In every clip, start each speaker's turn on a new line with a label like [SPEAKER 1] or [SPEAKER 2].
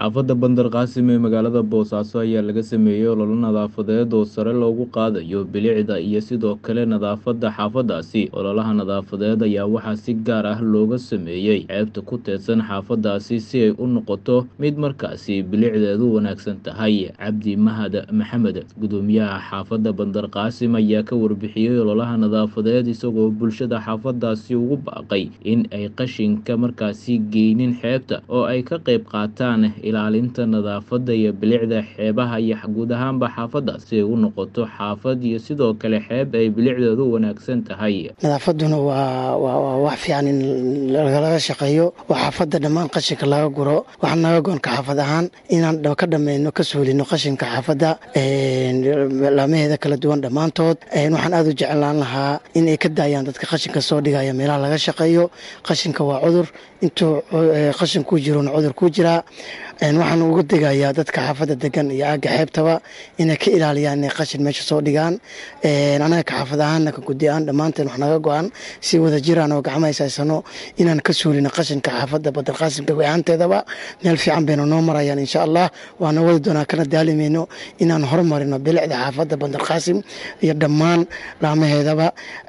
[SPEAKER 1] xaafadda bandar qaasim ee magaalada boosaaso ayaa laga sameeyey ololo nadaafadeed oo sare loogu qaadayo bilicda iyo sidoo kale nadaafadda xaafadaasi ololaha nadaafadeed ayaa waxaa si gaar ah looga sameeyey ceebta ku teedsan xaafadaasi si ay u noqoto mid markaasi bilicdeedu wanaagsan tahay cabdi mahad maxamed gudoomiyaha xaafadda bandar qaasim ayaa ka warbixiyey ololaha nadaafadeed isagoo bulshada xaafadaasi ugu baaqay in ay qashinka markaasi geynin xeebta oo ay ka qayb qaataan ilaalinta nadaafadda iyo bilicda xeebaha iyo guud ahaanba xaafadda si ay u noqoto xaafad iyo sidoo kale xeeb ay bilicdeedu wanaagsan tahay
[SPEAKER 2] nadaafaduna waa waa wax fiican in lagalaga shaqeeyo oo xaafadda dhammaan qashinka laga guro waxaa naga goonka xaafad ahaan inaan ka dhammayno ka suulino qashinka xaafadda laamaheeda kala duwan dhammaantood waxaan aada u jeclaan lahaa in ay ka daayaan dadka qashinka soo dhigaya meelaha laga shaqeeyo qashinka waa cudur intuu qashin ku jirona cudur ku jiraa waxaan uga degayaa dadka xaafadda degan iyo aagga xeebtaba inay ka ilaaliyaan inay qashin meesha soo dhigaan anaga ka xaafad ahaanna ka gudi aan dhammaanteen wax naga go-an si wada jiraan oo gacmahays haysano inaan ka suulino qashinka xaafadda badar qaasimka go-aanteedaba meel fiican baynu noo marayaan insha allah waana wadi doonaa kana daalimayno inaan horumarino bilicda xaafadda bandar qaasim iyo dhammaan laamaheedaba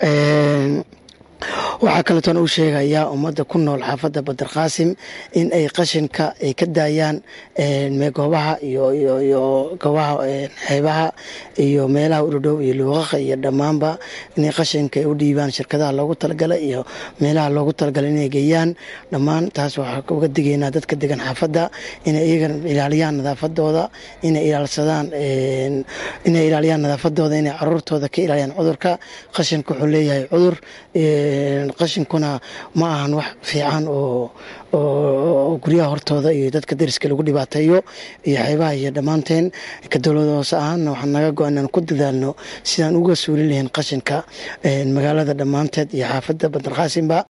[SPEAKER 2] waxaa kaleetoona u sheegayaa ummadda ku nool xaafadda badar qaasim in ay qashinka ay ka daayaan goobaha iyo goobaha xeebaha iyo meelaha udhodhow iyo luuqaqa iyo dhammaanba inay qashinka ay u dhiibaan shirkadaha loogu talagalay iyo meelaha loogu talagalay inay geeyaan dhammaan taas waxaa uga digaynaa dadka degan xaafadda inay iyaga ilaaliyaan nadaafadooda inay ilaalsadaan inay ilaaliyaan nadaafadooda inay caruurtooda ka ilaaliyaan cudurka qashinka wuxuu leeyahay cudur qashinkuna ma ahan wax fiican oo oo guryaha hortooda iyo dadka dariska lagu dhibaateeyo iyo xeebaha iyo dhammaanteen ka dowlada hoose ahaanna waxaan naga go-an inaan ku dadaalno sidaan uga suulin lahayn qashinka magaalada dhammaanteed iyo xaafadda bandar qaasimba